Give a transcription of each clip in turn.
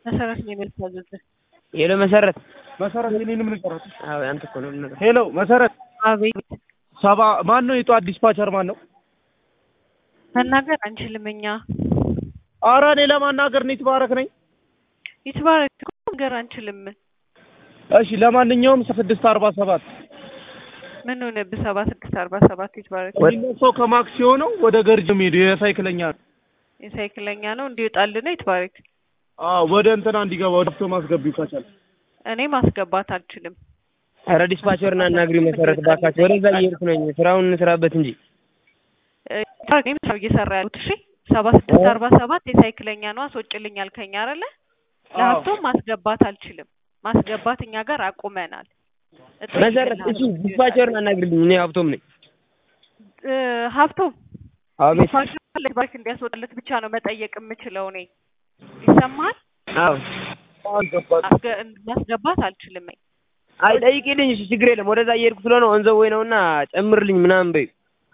መሰረት ነው የምታዘዝ። ሄሎ መሰረት መሰረት የኔን ምን ቀራት? አዎ አንተ እኮ ነው የምነግርህ። ሄሎ መሰረት አቤት ሰባ ማን ነው የጧት ዲስፓቸር ማን ነው? መናገር አንችልም እኛ። ኧረ እኔ ለማናገር ነው የተባረክ ነኝ። ይትባረክ እኮ ነገር አንችልም። እሺ ለማንኛውም ስድስት አርባ ሰባት ምን ሆነብህ? ሰባ ስድስት አርባ ሰባት ይትባረክ የሚነሳው ከማክስ የሆነው ወደ ገርጅ የሚሄዱ የሳይክለኛ ነው። የሳይክለኛ ነው እንዲወጣልን ይትባረክ። አዎ ወደ እንትና እንዲገባ ወደ ፍቶ ማስገቢው ከቻል እኔ ማስገባት አልችልም። ኧረ ዲስፓቸርና አናግሪ መሰረት ባካችሁ። ወደዛ እየሄድኩ ነኝ። ስራውን እንስራበት እንጂ እ፣ ይትባረክ እኔም ስራው እየሰራ ያሉት እሺ። ሰባ ስድስት አርባ ሰባት የሳይክለኛ ነው አስወጭልኝ አልከኝ አይደለ? ለሀብቶም ማስገባት አልችልም። ማስገባት እኛ ጋር አቁመናል። መሰረት እሺ ዲስፓቸርን አናግሪልኝ። እኔ ሀብቶም ነኝ። እ፣ ሀብቶም አቤት ዲስፓቸር ባንክ እንዲያስወጣለት ብቻ ነው መጠየቅ የምችለው እኔ። ይሰማሃል? አዎ አስገ- ማስገባት አልችልም። አይ ጠይቂልኝ። እሺ ችግር የለም። ወደዛ እየሄድኩ ስለሆነ ወንዘው ወይ ነውና ጨምርልኝ ምናምን በይ።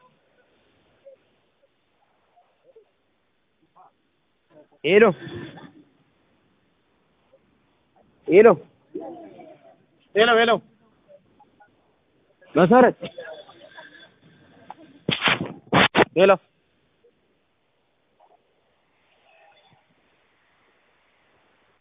ሄሎ ሄሎ ሄሎ ሄሎ መሰረት ሄሎ